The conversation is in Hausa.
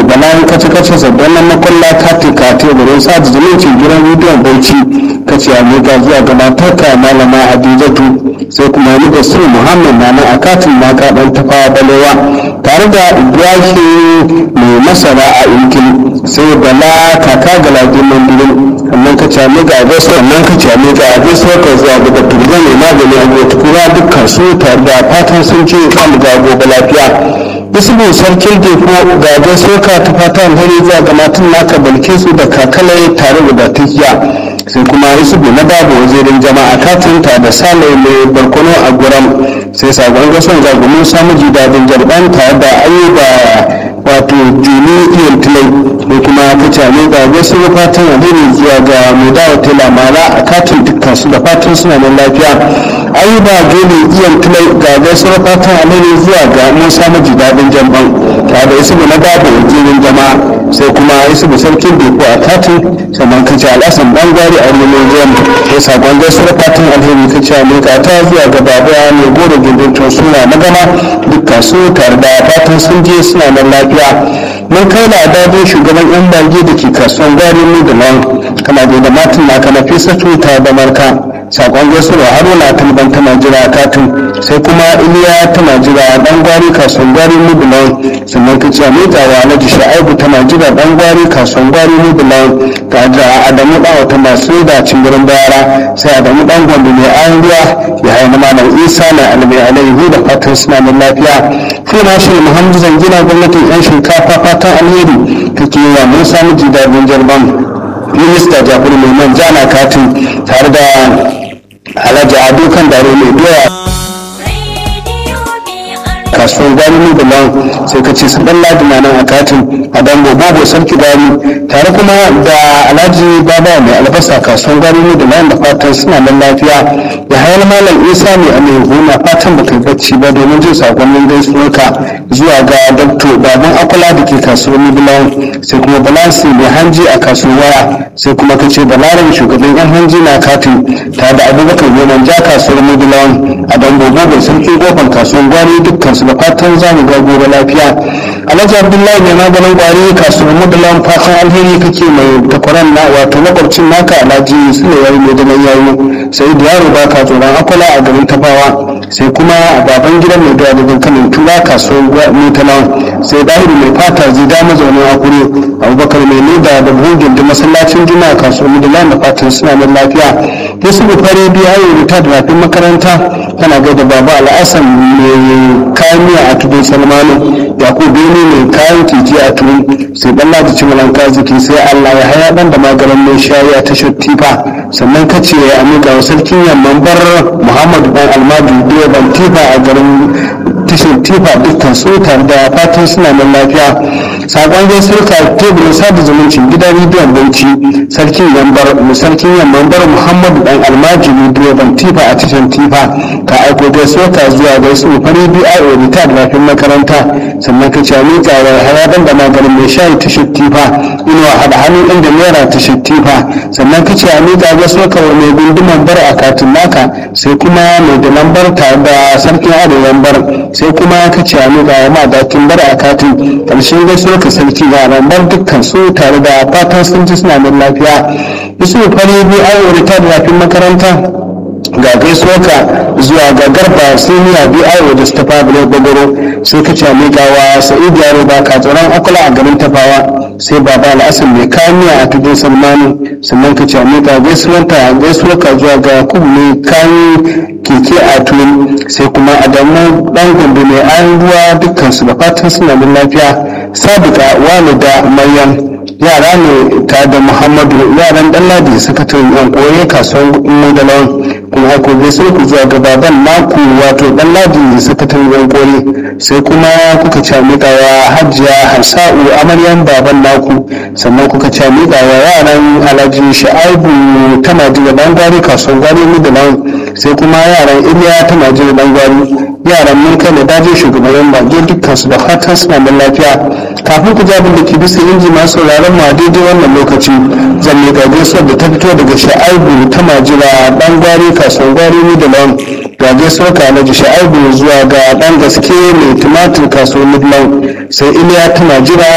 balan kace kace sabbin nan makwalla kati kati wurin sa da zumuncin gidan rediyon bauchi kace a miƙa zuwa ga matarka malama hadijatu sai kuma ni da su muhammad na nan a katin naka dan tafawa balewa tare da ibrahim mai masara a inkin sai bala kaka galadi mandirin sannan ka ce mi ga gaso sannan ka ce mi ga gaso ka zuwa ga da turga mai magani a gobe tukura dukkan su tare da fatan sun ce kan ga gobe lafiya isbin sarkin defo ga gaso ka ta fatan hari zuwa ga matan naka balke su da kakalai tare da tafiya sai kuma isubu na babu wazirin jama'a katinta da salai mai barkono a guram sai sabon gason zagumin samu jidadin jarban tare da ayyuba wato juni iyan tilai da kuma kace ne ga wasu fatan alheri zuwa ga mai dawo tela mara a katin dukkan su da fatan suna da lafiya ayyuba juni iyan tilai ga wasu fatan alheri zuwa ga musa maji dadin jamban tare da isubu na babu wazirin jama'a sai kuma isubu sarkin deko a katin sannan kace al'asan bangare a neman ruwan ya sakon gaisuwar fatan alheri kace a miƙa ta zuwa ga baba mai goro gindin suna na gama dukkan su tare da fatan sun je suna nan lafiya mun kai da adadin shugaban yan bage da ke kasuwan gwari mu da nan kana da da matan na kana fesa tuta da marka sakon gaisuwa haruna talban tana jira katin sai kuma iliya tana jira dan gwari kasuwan gwari mu da nan sannan kace a miƙa wa alhaji sha'ibu tana jira dan gwari kasuwan gwari mu da nan tare da adamu dan wata masu da cingirin bayara sai adamu dan gwamnati mai ayan ruwa ya haihu malam isa na almai alaihi da fatan suna da lafiya fina shi muhammadu zangina gwamnatin yan shinkafa fatan alheri kake yi wa mun samu jidadin jarban minista jafaru mai man jana katin tare da alhaji ado kan dare mai doya kasuwar gani da nan sai ka ce su dan ladi na nan a katin a dan bobo sarki gani tare kuma da alhaji baba mai albasa kasuwar gani da nan da fatan suna nan lafiya ya hayar malam isa ne a mai huna fatan da kai bacci ba domin jin sakonnin gaisuwarka zuwa ga dakto baban akula da ke kasuwar mibilan sai kuma balansi mai hanji a kasuwar waya sai kuma ka ce balarin shugaban yan hanji na katin tare da abubakar goman ja kasuwar mibilan a dan bobo sarki kofar kasuwar gwari dukkan su da fatan za mu ga gobe lafiya alhaji abdullahi mai maganin gwari kasuwar mudalan fatan alheri kake mai takwaran na wato makwabcin naka alhaji sulewar mai da mai yayi sai da yaro ba ka tsoron akwala a garin tafawa sai kuma baban gidan mai dawa daga kanin tura kasuwar mutalan sai dahiru mai fata zai da mazaunin akure abubakar mai nida da buhun da masallacin juma'a kasuwar mudalan da fatan suna da lafiya yusuf fare biya yi ta da rafin makaranta tana gaida baba al'asan mai kayan miya a tudun salmanu yakubu bene mai kayan titi a tudun sai dan ladi cimalan kaziki sai allah ya haya dan da magaran mai shayi a tashar tifa sannan ka ce ya amiga wa sarkin yamman bar muhammadu dan almadu direban tifa a garin tashar tifa dukkan su tare da fatan suna nan lafiya sakon gaisuwar ka teburin sada zumuncin gidan rediyon bauchi sarkin yambar sarkin yamman bar muhammadu dan almajiri direban tifa a tashar tifa ka aiko gaisuwar ka zuwa gaisuwar fari biyu a orita da rafin makaranta sannan ka cami tsawar haraban da maganin mai shayi ta shattifa inuwa haɗa hannun inda naira ta shattifa sannan ka ce ami ga gaisuwar ka mai gunduman bar a katin naka sai kuma mai da lambar tare da sarkin ado lambar sai kuma ka ce ami ga ma dakin bar a katin ƙarshen gaisuwar ka sarki ga lambar dukkan su tare da fatan sun ji suna da lafiya yusuf fari biyu a orita da rafin makaranta ga gaisuwarka zuwa ga garba siniya biyo da ta fabule gbagoro sai ka ce miƙawa sa'id yaro ba ka tsoron akula a garin tafawa sai baba al'asar mai kamiya a tudun salmanu sannan ka ce miƙa gaisuwarka gaisuwarka zuwa ga kubu mai kayan keke a tun sai kuma adamu dan gombe mai ayan ruwa dukkan su da fatan suna da lafiya sabika walida maryam yara ne ta da muhammadu yaran dan ladi sakataren yan koye kasuwar mudalawan kuma haka bai sai ku zuwa ga baban naku wato dan ladi sakataren yan koye sai kuma kuka ci wa hajiya hansa'u amaryan baban naku sannan kuka ci wa yaran alhaji sha'aibu ta majina dan gwari kasuwar gwari mudalawan sai kuma yaran iliya ta majina dan gwari yaran mun kai da daji shugaban bage dukkan su da fatan suna da lafiya kafin ku jabin da ke bisa inji masu sauraron mu a daidai wannan lokaci zan miƙa gaisuwar da ta fito daga sha'aibu ta majira dan gwari kasuwar gwari ni da lawan ga gaisuwar ka alhaji sha'aibu zuwa ga dan gaske mai tumatir kasuwar midland sai iliya ta majira